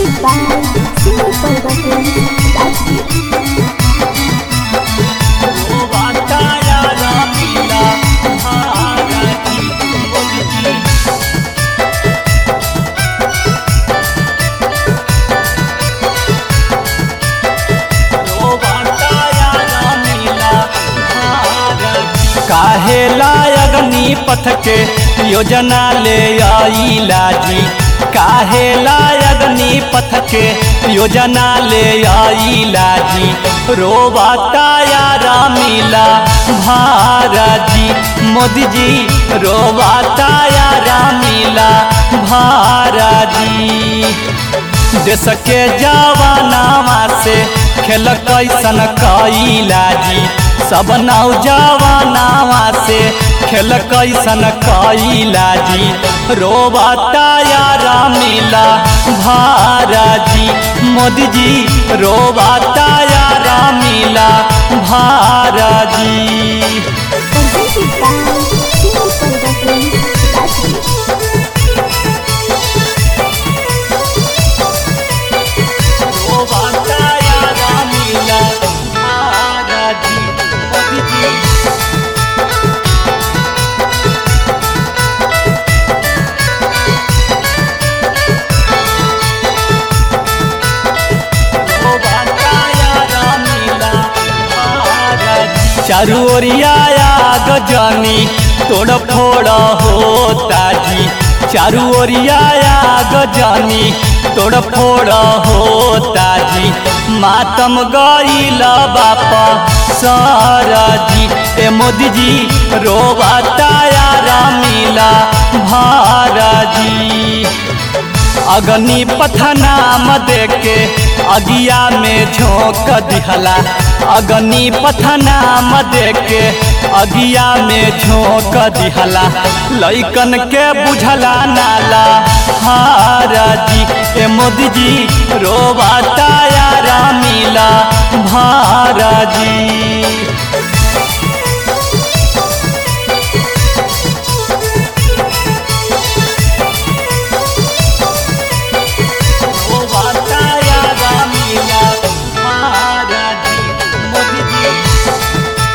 Presented by Singer Productions, Rajgir. काहे लायगनी पथ के योजना ले आईला जी काहे लायगनी पथ के योजना ले आईला जी रोवाता यारा मिला भारजी मोदी जी रोवाता यारा मिला भारजी देश के जवानावा से खेल कैसन कैला जी सब नौजवानावा से खेल कैसन कैला जी रोबाता यारा मिला भारजी मोदी जी रोबाता यारा मिला भारजी Presented by Singer Productions, Rajgir. रोबाता यारा मिला भारजी मोदी जी चारू ओरिया गजनी तोड़ फोड़ होता जी चारू ओरिया गजनी तोड़ फोड़ होता जी मातम गईल बापा सारा जी ए मोदी जी रोबाता यारा मिला भारा जी अग्नि पथनाम देके अगिया में झोंक दिहला अग्नि पथनाम देके अगिया में झोंक दिहला लैकन के बुझला नाला हारा जी ए मोदी जी रोबाता यारा मिला भारा जी रोबाता यारा मिला महाराजी मोदी जी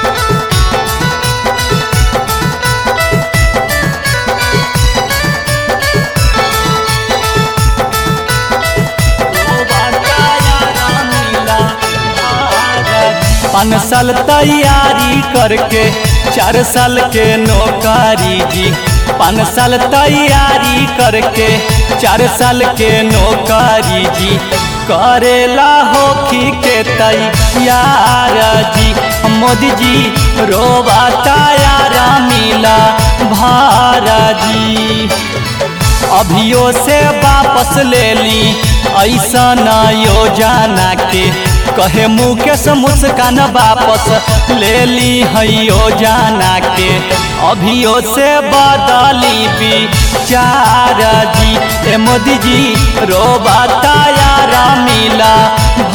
रोबाता यारा मिला महाराजी पाँच साल तैयारी करके चार साल के नौकरी जी पाँच साल तैयारी करके चार साल के नौकरी जी करेला होखी के तैयार जी मोदी जी रोबाता यारा मिला भारा जी अभियो से वापस ले ली ऐसा न योजना के कहे मुकेश मुस्कान वापस ले ली है योजना के अभियो से बदली विचार जी ए मोदी जी रोबाता यारा मिला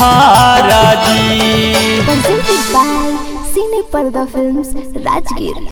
भारा जी Presented by Cine Parda Films, Rajgir.